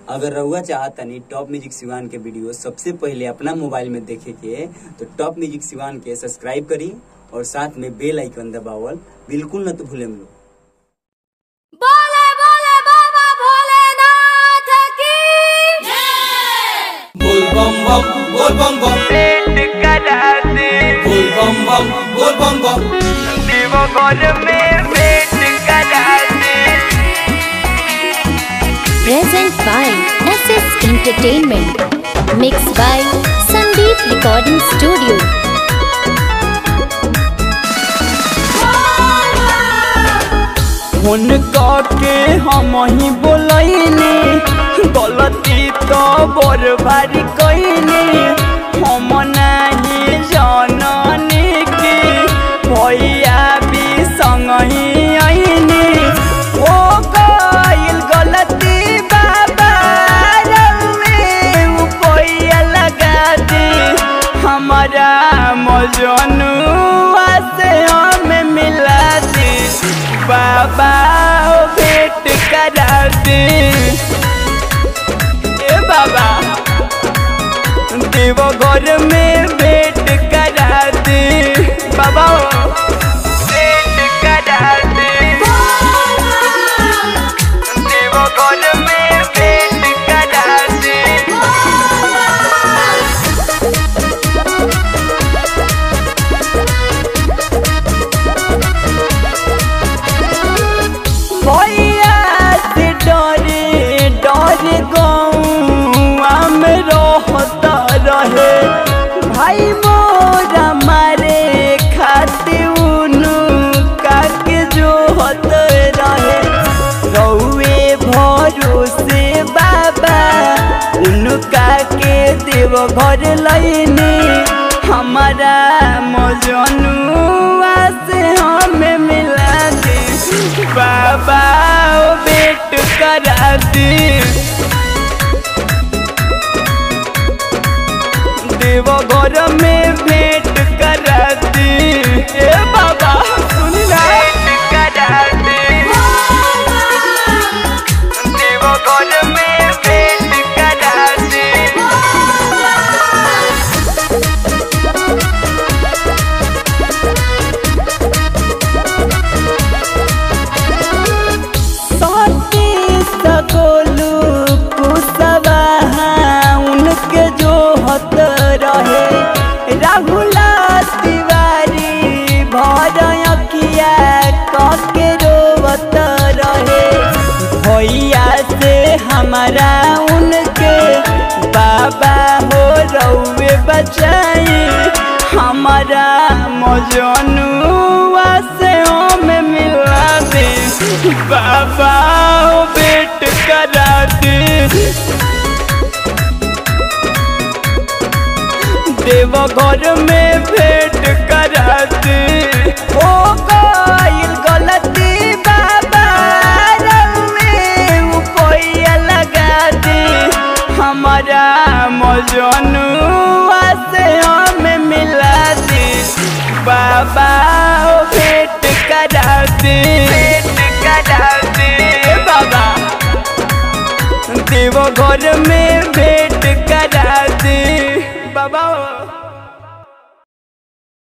अगर रउआ चाहतनी टॉप म्यूजिक सिवान के वीडियो सबसे पहले अपना मोबाइल में देखे के तो टॉप म्यूजिक सिवान के सब्सक्राइब करी और साथ में बेल आइकन दबावल बिल्कुल न तो भूलेम लो बोले बोले बाबा भोलेनाथ की बोल बम बम बोल बम बम पेट कराते बोल बम बम बोल बम बम देवो घर में पेट कराते present by SS Entertainment. Mixed by Sandeep Recording Studio. हुनका के हम ही बोलैनी गलती तो बड़ भारी कैनी हम नहीं जाननी कि भैया भी संग ही आईनी ओ गइल गलती बाबा रउए पैया लगा दी हमारा मजनुआ से हमें मिला दी बाबा ओ भेंट करा दी ए बाबा देव घर में भेंट करा दी बाबा ओ भेंट करा दी देव घर में भेंट करा दी भैया से डरे डर गौआ में रहता रहे भाई मोरा मारे खाते उनु काके जो हत रहे रउए भरोसे बाबा उनका के देव घर लैनी हमारा मजनुआ से हमें मिला दे बाबा ओ भेंट करा दी देव घर में भेंट करा दी ए बाबा सुन ना करा दी देव घर में भेंट करा दी साथी सगोलू कुसवा उनके जो हत रहे राहुला तिवारी भर अखिया कके रोवत रहे भैया से हमारा उनके बाबा हो रउए बचाई हमारा मजनुआ से हमें मिला दे बाबा ओ भेंट करा दे देव घर में भेंट करा दे ओ गइल गलती बाबा रउए पैया लगा दे हमारा मजनुआ से हमें मिला दे बाबा ओ भेंट करा दे भेंट करा दे बाबा देव घर में भेंट करा दे बाबा